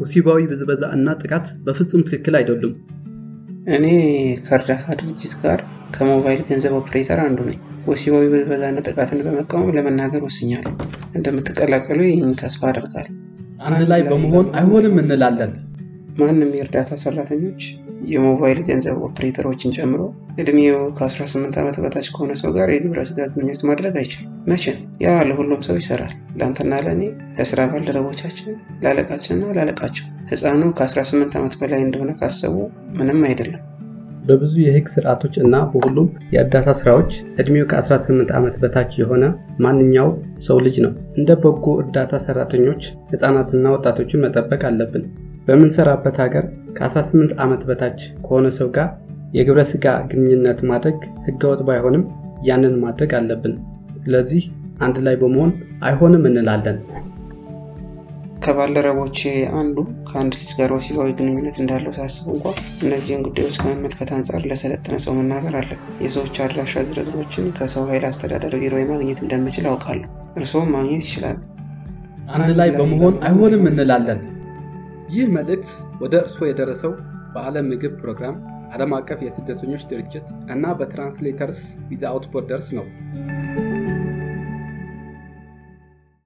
ወሲባዊ ብዝበዛ እና ጥቃት በፍጹም ትክክል አይደሉም። እኔ ከእርዳታ ድርጅት ጋር ከሞባይል ገንዘብ ኦፕሬተር አንዱ ነኝ። ወሲባዊ ብዝበዛና ጥቃትን በመቃወም ለመናገር ወስኛለሁ። እንደምትቀላቀሉ ይህን ተስፋ አደርጋለሁ። አንድ ላይ በመሆን አይሆንም እንላለን። ማንም የእርዳታ ሰራተኞች የሞባይል ገንዘብ ኦፕሬተሮችን ጨምሮ እድሜው ከ18 ዓመት በታች ከሆነ ሰው ጋር የግብረ ስጋ ግንኙነት ማድረግ አይችልም። መቼም ያ ለሁሉም ሰው ይሰራል። ለአንተና ለእኔ፣ ለስራ ባልደረቦቻችን፣ ላለቃችንና ላለቃቸው። ህፃኑ ከ18 ዓመት በላይ እንደሆነ ካሰቡ ምንም አይደለም። በብዙ የህግ ስርዓቶች እና በሁሉም የእርዳታ ስራዎች እድሜው ከ18 ዓመት በታች የሆነ ማንኛው ሰው ልጅ ነው። እንደ በጎ እርዳታ ሰራተኞች ህፃናትና ወጣቶችን መጠበቅ አለብን። በምንሰራበት ሀገር ከ18 ዓመት በታች ከሆነ ሰው ጋር የግብረ ስጋ ግንኙነት ማድረግ ህገወጥ ባይሆንም ያንን ማድረግ አለብን። ስለዚህ አንድ ላይ በመሆን አይሆንም እንላለን። ከባልደረቦቼ አንዱ ከአንድ ልጅ ጋር ወሲባዊ ግንኙነት እንዳለው ሳስብ እንኳ እነዚህን ጉዳዮች ከመመልከት አንጻር ለሰለጠነ ሰው መናገር አለ። የሰዎች አድራሻ ዝርዝሮችን ከሰው ኃይል አስተዳደር ቢሮ ማግኘት እንደምችል አውቃለሁ። እርስዎም ማግኘት ይችላሉ። አንድ ላይ በመሆን አይሆንም እንላለን። ይህ መልእክት ወደ እርስዎ የደረሰው በዓለም ምግብ ፕሮግራም፣ ዓለም አቀፍ የስደተኞች ድርጅት እና በትራንስሌተርስ ዊዛውት ቦርደርስ ነው።